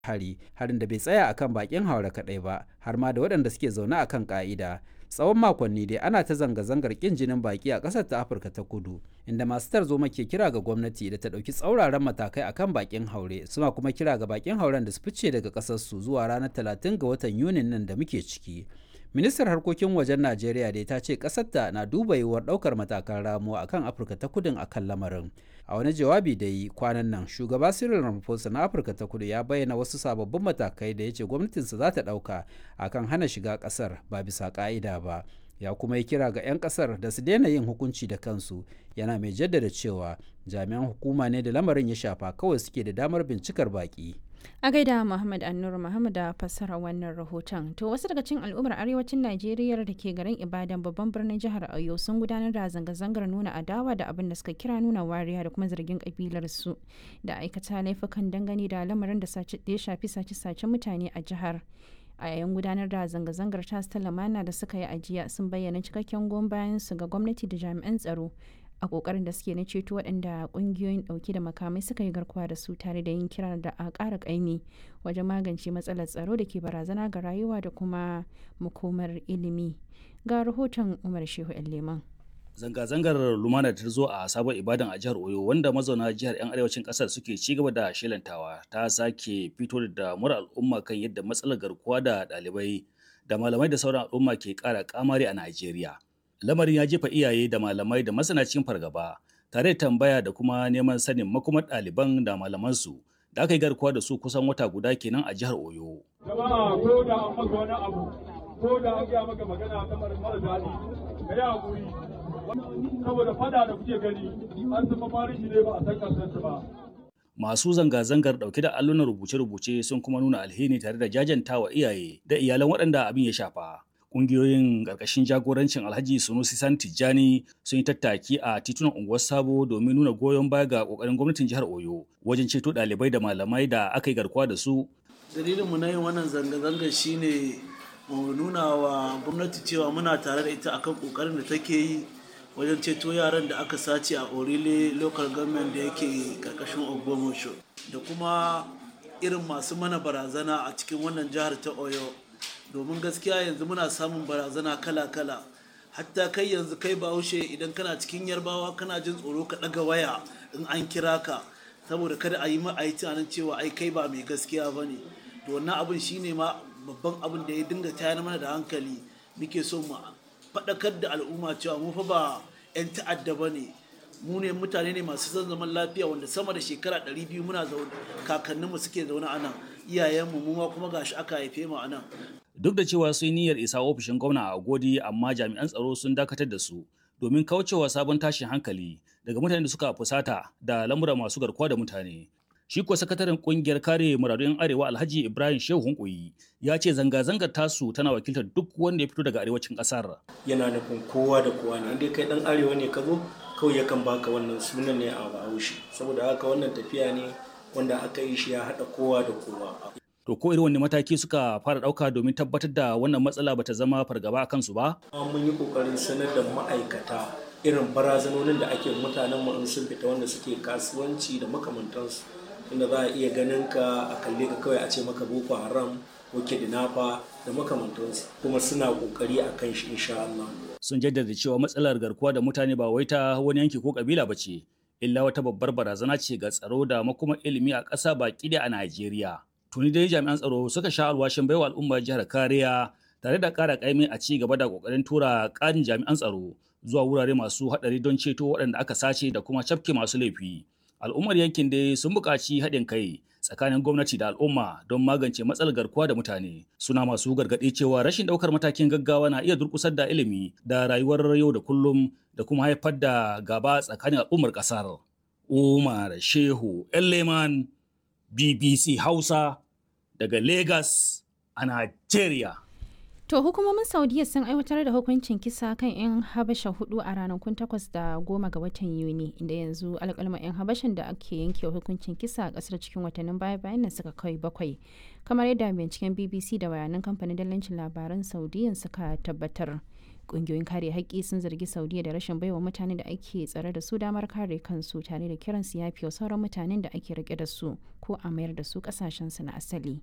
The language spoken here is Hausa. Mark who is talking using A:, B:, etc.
A: hari harin da bai tsaya akan bakin haure kaɗai ba har ma da waɗanda suke zaune a kan ƙa'ida tsawon makonni dai ana ta zanga-zangar ƙin jinin baki a ƙasar ta afirka ta kudu inda masu tarzoma ke kira ga gwamnati da ta ɗauki tsauraran matakai akan bakin haure suna kuma kira ga bakin hauren da su fice daga ƙasarsu zuwa ranar 30 ga watan yunin nan da muke ciki ministar harkokin wajen najeriya dai ta ce ƙasarta na duba yiwuwar ɗaukar matakan ramuwa akan afirka ta kudin akan lamarin a wani jawabi da yi kwanan nan shugaba cyril ramaphosa na afirka ta kudu ya bayyana wasu sababbin matakai da ya ce gwamnatinsa za ta ɗauka akan hana shiga ƙasar ba bisa ƙa'ida ba ya kuma yi kira ga 'yan ƙasar da su daina yin hukunci da kansu yana mai jaddada cewa jami'an hukuma ne da lamarin ya shafa kawai suke da damar bincikar baƙi
B: a gaida muhammad annur muhammad da fassara wannan rahoton to wasu daga cikin al'ummar arewacin najeriya da ke garin ibadan babban birnin jihar oyo sun gudanar da zanga-zangar nuna adawa da abin da suka kira nuna wariya da kuma zargin kabilar su da aikata laifukan dangane da lamarin da ya shafi sace-sace mutane a jihar a yayin gudanar da zanga-zangar tas ta lamana da suka yi ajiya sun bayyana cikakken goyon bayan su ga gwamnati da jami'an tsaro a kokarin da suke na ceto waɗanda ƙungiyoyin ɗauke da makamai suka yi garkuwa da su tare da yin kira da a ƙara ƙaimi wajen magance matsalar tsaro da ke barazana ga rayuwa da kuma makomar ilimi ga rahoton umar shehu leman
C: Zanga-zangar lumana ta zo a sabon ibadan a jihar Oyo wanda mazauna jihar 'yan arewacin kasar suke ci gaba da shelantawa ta sake fito da damuwar al'umma kan yadda matsalar garkuwa da ɗalibai da malamai da sauran al'umma ke ƙara kamari a Najeriya. lamarin ya jefa iyaye da malamai da masana cikin fargaba tare da tambaya da kuma neman sanin makomar ɗaliban da malamansu da aka yi garkuwa da su kusan wata guda kenan a jihar oyo
D: jama'a ko da an maka wani abu ko da an gaya maka magana ta mara daɗi ka yi haƙuri saboda fada da kuke gani an zama marishi ne ba a san kansansu ba
C: masu zanga-zangar dauke da allunan rubuce-rubuce sun kuma nuna alheri tare da jajantawa iyaye da iyalan waɗanda abin ya shafa kungiyoyin ƙarƙashin jagorancin alhaji sunusi san tijjani sun yi tattaki a titunan unguwar sabo domin nuna goyon baya ga ƙoƙarin gwamnatin jihar oyo wajen ceto ɗalibai da malamai da aka yi garkuwa da su
E: dalilin mu na yin wannan zanga-zanga shine mu nuna wa gwamnati cewa muna tare da ita akan ƙoƙarin da take yi wajen ceto yaran da aka sace a orile local government da yake ƙarƙashin ogbomosho da kuma irin masu mana barazana a cikin wannan jihar ta oyo domin gaskiya yanzu muna samun barazana kala-kala hatta kai yanzu kai bahaushe idan kana cikin yarbawa kana jin tsoro ka ɗaga waya in an kira ka saboda kada a yi ma a yi tunanin cewa ai kai ba mai gaskiya ba ne to wannan abin shine ma babban abin da ya dinga tayar mana da hankali muke so mu faɗakar da al'umma cewa mu fa ba 'yan ta'adda ba ne mu ne mutane ne masu son zaman lafiya wanda sama da shekara 200 muna zaune kakanninmu suke zaune a nan iyayenmu mu ma kuma gashi aka haife mu a nan
C: duk da cewa sun niyyar isa ofishin gwamna a godi amma jami'an tsaro sun dakatar da su domin kaucewa sabon tashin hankali daga mutanen da suka fusata da lamura masu garkuwa da mutane shi kuwa sakataren kungiyar kare muradun arewa alhaji ibrahim shehu hunkuyi ya ce zanga-zangar tasu tana wakiltar duk wanda ya fito daga arewacin kasar
F: yana nufin kowa da kowa ne inda kai dan arewa ne ka zo kawai yakan baka wannan sunan ne a bahaushe saboda haka wannan tafiya ne wanda aka yi shi ya haɗa kowa da kowa
C: To ko irin wani mataki suka fara ɗauka domin tabbatar da wannan matsala bata zama fargaba a kansu ba?
F: Mun yi ƙoƙarin sanar da ma'aikata irin barazanonin da ake mutanen mu in sun fita wanda suke kasuwanci da makamantansu. Inda za a iya ganin ka a kalle ka kawai a ce maka Boko Haram ko Kidnapper da makamantansu kuma suna ƙoƙari a kan shi insha Allah.
C: Sun jaddada cewa matsalar garkuwa da mutane ba wai ta wani yanki ko kabila ba ce, illa wata babbar barazana ce ga tsaro da makoma ilimi a ƙasa baki da a Najeriya. tuni dai jami'an tsaro suka sha alwashin baiwa al'ummar jihar kariya tare da ƙara ƙaimi a ci gaba da ƙoƙarin tura ƙarin jami'an tsaro zuwa wurare masu haɗari don ceto waɗanda aka sace da kuma cafke masu laifi. Al'ummar yankin dai sun buƙaci haɗin kai tsakanin gwamnati da al'umma don magance matsalar garkuwa da mutane. Suna masu gargaɗi cewa rashin ɗaukar matakin gaggawa na iya durƙusar da ilimi da rayuwar yau da kullum da kuma haifar da gaba tsakanin al'ummar ƙasar. Umar Shehu Elleman BBC Hausa daga Lagos a Nigeria.
B: To hukumomin Saudiya sun aiwatar da hukuncin kisa kan 'yan Habasha hudu a ranakun takwas da goma ga watan Yuni inda yanzu alƙalma 'yan Habashan da ake yanke hukuncin kisa a ƙasar cikin watannin baya bayan nan suka kai bakwai. Kamar yadda binciken BBC da bayanan kamfanin dallancin labaran Saudiyan suka tabbatar. ƙungiyoyin kare haƙƙi sun zargi saudiya da rashin baiwa mutane da ake tsare da su damar kare kansu tare da kiran su yafi sauran mutanen da ake rike da su ko a mayar da su ƙasashensu na asali